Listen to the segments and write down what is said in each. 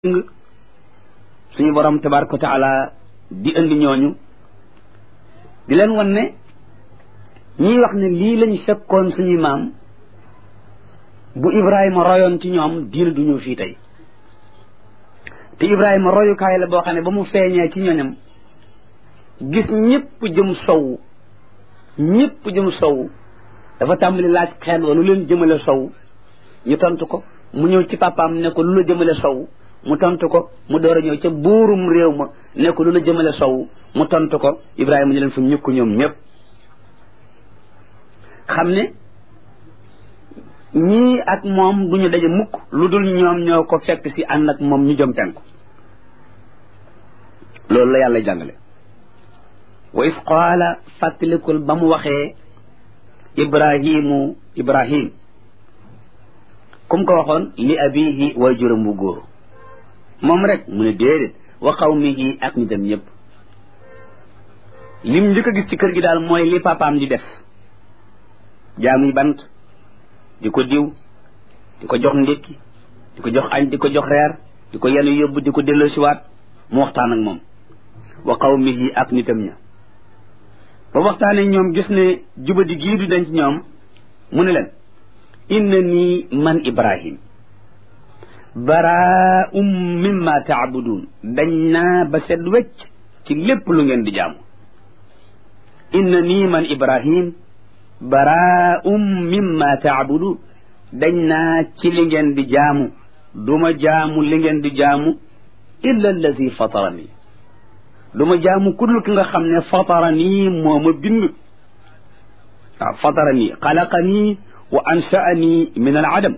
suñu borom tabaraka wa taala di indi ñooñu di leen wan ne ñiy wax ne lii lañ fekkoon suñuy maam bu Ibrahima royoon ci ñoom diina du ñëw fii tey te Ibrahima royukaay la boo xam ne ba mu feeñee ci ñoñam gis ñëpp jëm sow ñëpp jëm sow dafa tàmbali laaj xeet wa lu leen jëmale sow ñu tontu ko mu ñëw ci papaam ne ko lu la jëmale sow mu tontu ko mu door a ñëw ca buurum réew ma ne ko lu la jëmale sow mu tontu ko Ibrahima ñu leen fa ñukk ñoom ñëpp xam ne ñii ak moom du ñu daje mukk lu dul ñoom ñoo ko fekk si ànd ak moom ñu jëm penku loolu la yàlla jàngale wa is qaala fàttalikul ba mu waxee ibrahimu ibrahim kum ko waxoon li abihi way juróom bu góor moom rek mu ne déedéet wa qawmihi ak ñu dem ñëpp lim njëkk a gis ci kër gi daal mooy li papaam di def jaamuy bant di ko diw di ko jox ndékki di ko jox añ di ko jox reer di ko yenu yóbbu di ko delloosiwaat mu waxtaan ak moom wa qawmihi ak nitam ña ba waxtaanee ñoom gis ne jubadi gii du denc ñoom mu ne leen inna nii man ibrahim baraa'um mimma taabudun dañ naa ba set wecc ci lépp lu ngeen di jaamu inna nii man ibrahim baraa'um mimma taabudun dañ naa ci li ngeen di jaamu duma jaamu li ngeen di jaamu illa allazi fatarani duma jaamu kudul ki nga xam ne fatarani moo ma bind waaw fatarani xalaqani wa ansha'ani min al adam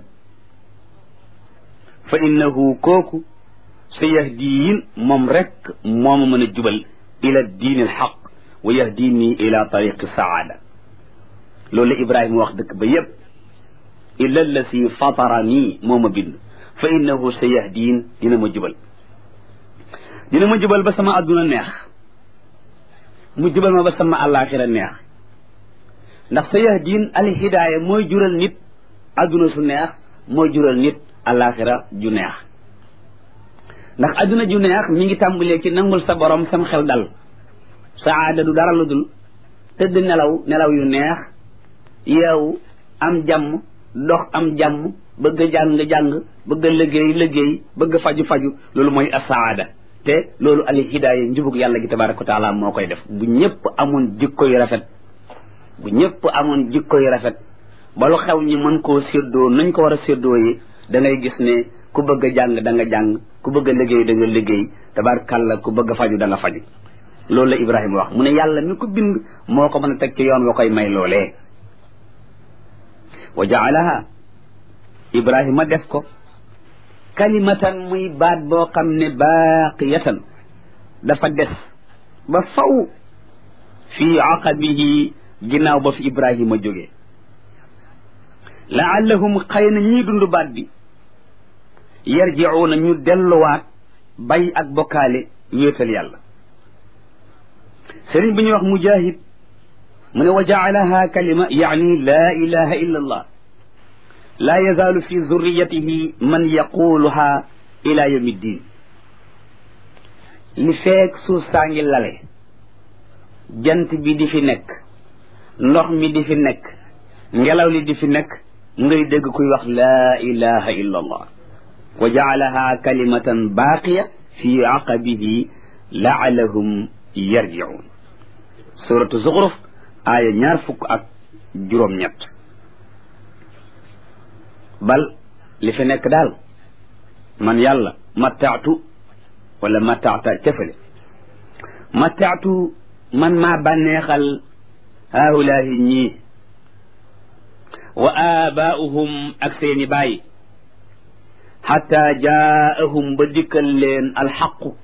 fa innahu kooku sa yahdiin moom rek moo ma mën a jubal ila diin al xaq wa yahdini ila tariqi saada loolu Ibrahima wax dëkk ba yépp illa allasi fatarani moo ma bind fa innahu sa yahdiin dina ma jubal dina ma jubal ba sama adduna neex mu jubal ma ba sama àllaaxira neex ndax sa yahdiin al hidaaya mooy jural nit adduna su neex mooy jural nit àllaaxira ju neex ndax adduna ju neex mi ngi tàmbalee ci nangul sa borom sam xel dal saada du dara lu dul tëdd nelaw nelaw yu neex yeewu am jàmm dox am jàmm bëgg a jàng-jàng bëgg a liggéey liggéey bëgg a faju-faju loolu mooy asaada te loolu al hidaaya njubug yàlla gi tabaraka wa taala moo koy def bu ñëpp amoon jikko yu rafet bu ñëpp amoon jikko yu rafet ba lu xew ñi mën koo séddoo nañ ko war a séddoo yi da ngay gis ne ku bëgg a jàng da nga jàng ku bëgg a liggéey da nga liggéey tabarakàlla ku bëgg a faju da nga faju loolu la Ibrahima wax mu ne yàlla mi ko bind moo ko mën a teg ci yoon wa koy may loolee wa jaalaha Ibrahima def ko kalimatan muy baat boo xam ne baaqiyatan dafa des ba faw fii aqabihi ginnaaw ba fi Ibrahima jógee laallahum xëy na ñii dund baat bi yarjiuuna ñu delluwaat bay ak bokkaale wéetal yàlla sëriñ bi ñuy wax mujahid mu ne wa jaalaha kalima yaani laa ilaha illa allah laa yazaalu fi zurriyatihi man yaquluha ila yawmi ddin li feek suuf saa ngi lale jant bi di fi nekk ndox mi di fi nekk ngelaw li di fi nekk ngay dégg kuy wax laa ilaha illa allah wa jaalaha kalimatan baaqiya fi aqabihi laalahum yarjiun suratu zuxruf aaya ñaar fukk ak juróom-ñett bal li fi nekk daal man yàlla mattaatu wala mattaata cafale mattaatu man maa bànneexal haulaahi ñii wa aabaa'uhum ak seeni baay xataa jaa'ahum ba dikkal leen alxaqu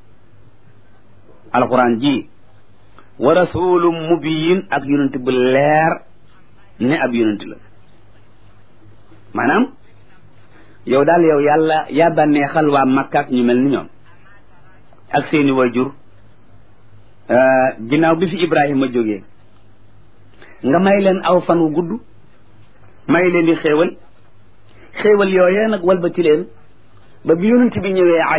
alquran ji wa rasulum mubiyin ak yonent bu leer ne ab yonent la maanaam yow daal yow yàlla yaa bànneexal waa Makka ak ñu mel ni ñoom ak seeni wajur ginnaaw bi fi Ibrahima jógee nga may leen aw fan wu gudd may leen di xéewal xéewal yooyee nag walbati leen ba bi yonent bi ñëwee